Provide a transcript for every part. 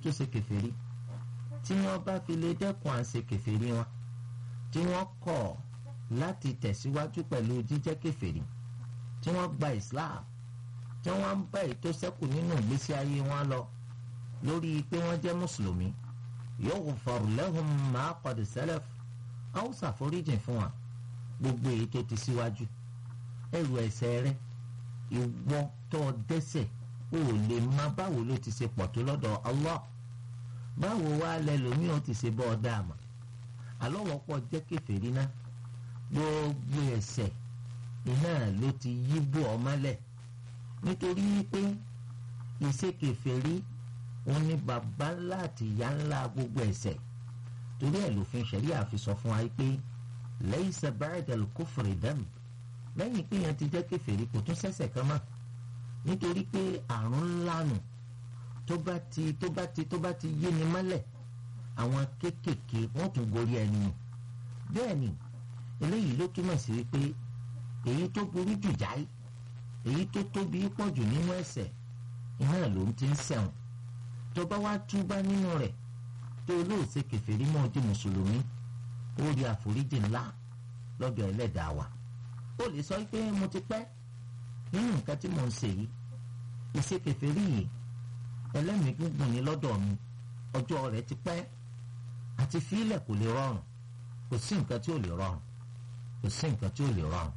tó ṣe kèfèrí tí wọ́n bá fi lè dẹ́kun à ń ṣe kèfèrí wọn tí wọ́n kọ̀ láti tẹ̀síwájú pẹ̀lú jíjẹ́ kèfèrí tí wọ́n gba Islam tí wọ́n ń bá ètò sẹ́kù nínú ìgbésí ayé wọn lọ lórí pé wọ́n jẹ́ mùsùlùmí yughfar lahum ma qad salaf a ó ṣàforíjìn fún wa gbogbo èyí tó ti síwájú ẹrù ẹ̀ṣẹ̀ rẹ ìwọ tó dẹ́ṣẹ̀ o ò lè má báwo ló ti ṣe pọ̀ tó lọ́dọ̀ Allah báwo wá lẹ́lòmíì ó ti ṣe bọ́ ọ dáàmà alọ́wọ́pọ̀ jẹ́ kèfèrí náà gbogbo ẹ̀ṣẹ̀ iná ló ti yí bò ọ mọ́lẹ̀ nítorí pé ìṣe kèfèrí òun ni bàbá ńlá àti ìyá ńlá gbogbo ẹ̀ṣẹ̀ torí ẹ̀ lòfin ṣẹ̀ríà fi sọ fún wa pé laysa ba'da al-kufri dam lẹ́yìn pé yẹn ti jẹ́ kèfèrí kò tún ṣẹ̀ṣẹ̀ kan mọ́ nítorí pé àrùn ńlá nù tó bá ti tó bá ti tó bá ti yé ni mọ́lẹ̀ àwọn kéékèèké wọ́n tún gorí ẹni nù bẹ́ẹ̀ ni eléyìí ló túmọ̀ sí wípé èyí tó burú jù jáì èyí tó tóbi pọ̀ jù nínú ẹ̀ṣẹ̀ iná ló ń ti ń ṣẹ̀wọ̀n tó bá wá túbá nínú rẹ̀ tó olóòṣè kèfèrí mọ́ di mùsùlùmí ó rí àforíjì ńlá lọ́dọ̀ ẹlẹ́dàá wa ó lè sọ pé mo ti pẹ́ nínú nǹkan tí mo ń ṣe yìí ìṣe kèfèrí yìí ẹlẹ́mìí gbùngbùn ní lọ́dọ̀ mi ọjọ́ rẹ̀ ti pẹ́ àti fílẹ̀ kò lè rọrùn kò sí nǹkan tí ò lè rọrùn kò sí nǹkan tí ò lè rọrùn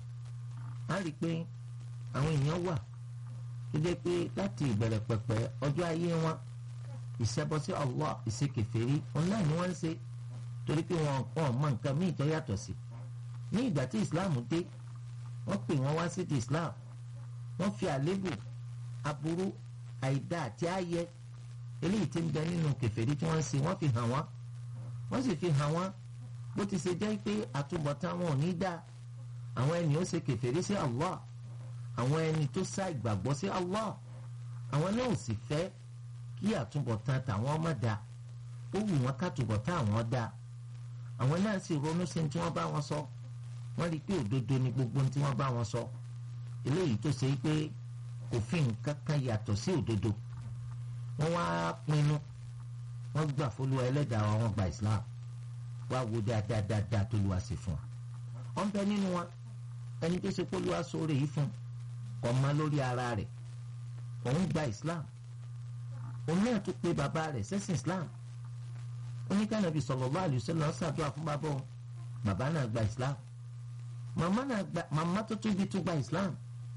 á rí i pé àwọn èèyàn wà tó dé pé láti ìbẹ̀rẹ̀ pẹ̀pẹ̀ ọjọ́ ayé wọn ìṣẹ́bọ sí Allah ìṣe kèfèrí òun náà ni wọ́n ń ṣe torí pé wọn ò mọ nǹkan míì tó yàtọ̀ sí ní ìgbà tí Islam dé wọ́n pè wọ́n wá sí ti Islam wọ́n fi àlébù aburú àìdá àti ààyè eléyìí tí ń bẹ nínú kèfèrí tí wọ́n ń ṣe wọ́n fi hàn wọ́n wọ́n sì fi hàn wọ́n bó ti ṣe jẹ́ pé àtúbọ̀tán wọn ò ní dá àwọn ẹni ó ṣe kèfèrí sí Allah àwọn ẹni tó sá ìgbàgbọ́ sí Allah àwọn náà ò sì fẹ́ kí àtúbọ̀tán tàwọn ọmọ dá ó wù wọ́n kátúbọ̀tán àwọn dá àwọn náà sì ronú sí tí wọ́n bá wọn sọ wọ́n rí i pé òdodo ni gbogbo tí wọ́n bá wọn sọ eléyìí tó ṣe pé òfin kankan yàtọ̀ sí òdodo wọ́n wá pinnu wọ́n gbà fọlùwà ẹlẹ́dàá wa wọ́n gba Islam wá wo dáadáa dáadáa tó lu àṣẹ fún wa wọ́n bẹ nínú wa ẹni tó ṣe fọlùwà sóore yìí fún kọ́ ma lórí ara rẹ̀ òun gba Islam òun náà tún pe bàbá rẹ̀ sẹ́sìn Islam oníkànnàbí sallallahu alaihi wasallam ṣàdúrà fún bàbá òun bàbá náà gba Islam màmá náà gba màmá tó tóbi tó gba Islam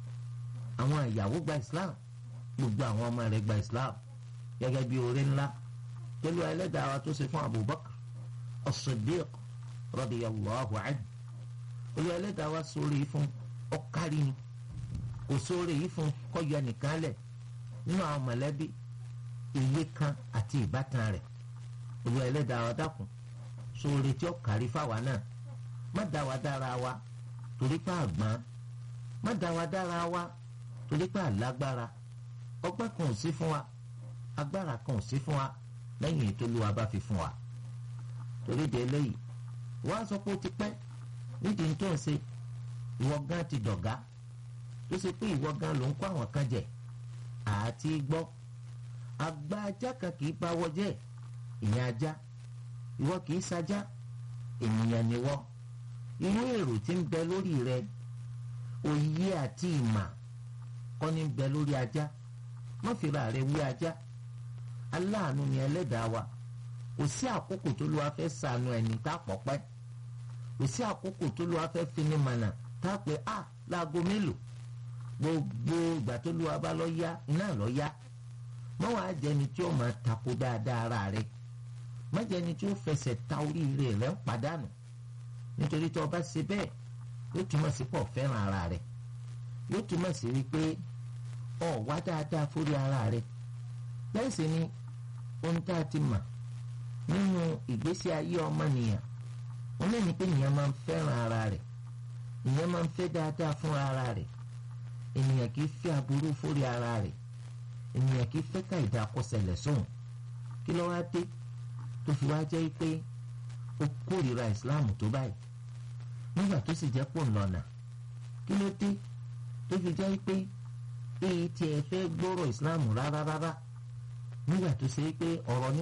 àwọn ìyàwó gba Islam gbogbo àwọn ọmọ rẹ̀ gba Islam gẹ́gẹ́ bí oore ńlá pẹ̀lú ẹlẹ́dàá wa tó ṣe fún Abubakar as-Siddiq radiyallahu anhu olú ẹlẹ́dàá wa sórí yìí fún ọ̀kárí ni kò sórí yìí fún kọ́yọ nìkan lẹ̀ nínú àwọn mọ̀lẹ́bí ilé kan àti ìbátan rẹ̀ olú ẹlẹ́dàá wa dákun sórí tí ó kárí fáwa náà má dá wa dára wa torí pé àgbọn má dá wa dára wa torí pé àlágbára ọgbọ́n kan ò sí fún wa agbára kan ò sí fún wa lẹ́yìn ètò olúwa bá fi fún wa torí de eléyìí wọ́n á sọ pé ó ti pẹ́ nídìí tó ń ṣe ìwọ gan ti dọ̀gá tó ṣe pé ìwọ gan ló ń kó àwọn kan jẹ àti gbọ́ àgbà ajá kan kì í báwọ jẹ́ ìyẹn ajá ìwọ kì í sajá ènìyàn ni wọ́ irú èrò tí ń bẹ lórí rẹ òye àti ìmà kọ́ ní bẹ lórí ajá má fira rẹ wí ajá aláàánú ni ẹlẹ́dàá wa kò sí àkókò tó ló wá fẹ́ sànú ẹni tá a pọ̀ pẹ́ kò sí àkókò tó ló wá fẹ́ fini mànà tá a pè á láago mélòó gbogbo ìgbà tó ló wá bá lọ yá iná lọ yá má wàá jẹni tí ó máa tako dáadáa ara rẹ má jẹni tí ó fẹsẹ̀ ta oríire rẹ ń padànù nítorí tí o bá ṣe bẹ́ẹ̀ yóò túmọ̀ sí pọ̀ fẹ́ràn ara rẹ yóò túmọ̀ sí wípé ọ̀ wá dáadáa fórí ara rẹ bẹ́ẹ̀ sì ni ohun tá a ti mà nínú ìgbésí ayé ọmọnìyàn wọn lè ní pé ènìyàn máa ń fẹ́ràn ara rẹ̀ ènìyàn máa ń fẹ́ dáadáa fún ara rẹ̀ ènìyàn kì í fẹ́ aburú fórí ara rẹ̀ ènìyàn kì í fẹ́ ká ìdákọsẹ̀lẹ̀ sóhun kí ló wá dé tó fi wá jẹ́ pé ó kórìíra ìsìláàmù tó báyìí nígbà tó sì jẹ́ pò ń lọ́nà kí ló dé tó fi jẹ́ pé èyí tí ẹ fẹ́ gbọ́rọ̀ ìsìláàmù rárá rárá nígbà tó ṣe pé ọ̀rọ̀ ní